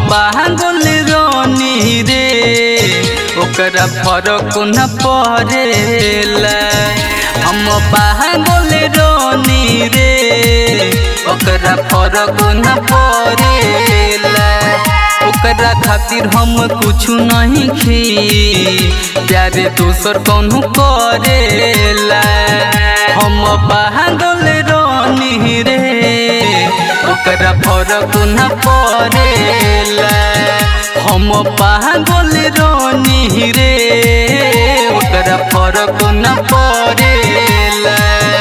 पागल रानी रे ओकरा फरक न पड़ेला हम पागल रानी रे ओकरा फरक न पड़ेला ओकरा खातिर हम कुछ नहीं खी प्यारे दोसर कौन करेला हम पागल रानी रे ओकरा फरक न पड़ेला हम पागल रानी रे ओकरा फरक न पड़ेला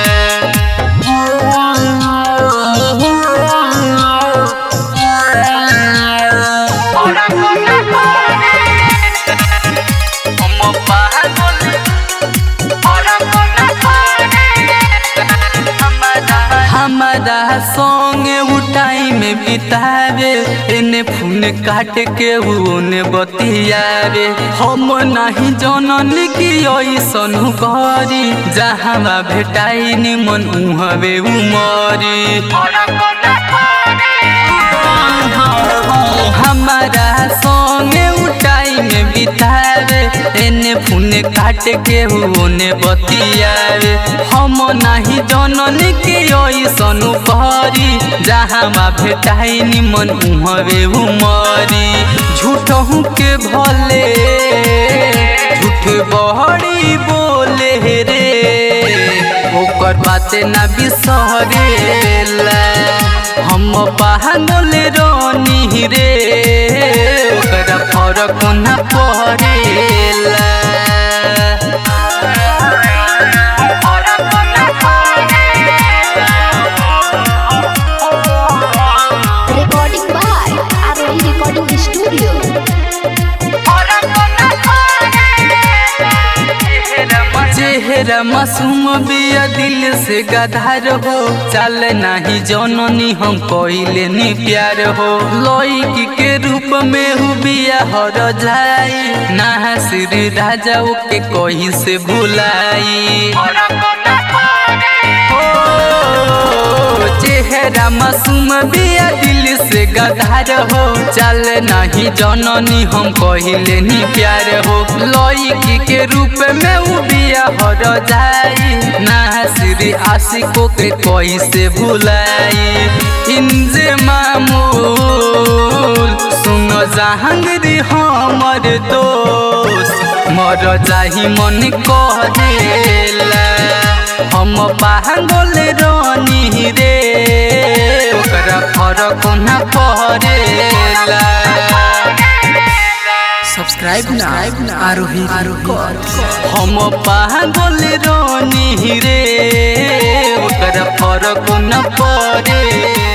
हम पागल हमारा संगे उ टाइम बितावे एने फोन काट के ओने बतियावे हम नहीं जनन की ऐसन करी जहाँ भेटाई निमन उहवे उमरी हमारा संगे उ टाइम बितावे एने फोन काट के ओने बतियावे हम नहीं जनन के ऐसन करी जहाँ भेटाई निमन उहवे उमरी झूठहू के भले झूठ बहरी बोले रे ओकर बाते ना बिसरेला हम पागल रानी रे ओकरा फरक न पड़ेला Recording by Arohi Recording Studio. चेहरा मासूम बिया दिल से गधार हो चल नहीं जननी हम कइले नी प्यार हो लड़की के रूप में हु बिया हर जाई ना श्री राजा के कहीं से भुलाई ओ, चेहरा मासूम बिया दिल से गधार हो चल नहीं जननी हम कहिले नी प्यार हो लड़की के रूप में उ बिया हर जाई ना श्री आशिकों के कोई से भुलाई इंजे मामूल सुनो जहांगीर हमर दोस्त मर जाही मन कह देला हम पागल रानी रे ओकरा फरक न पड़ेला सब्सक्राइब ना आरोही आरोही हम पागल रानी रे ओकरा फरक न पड़ेला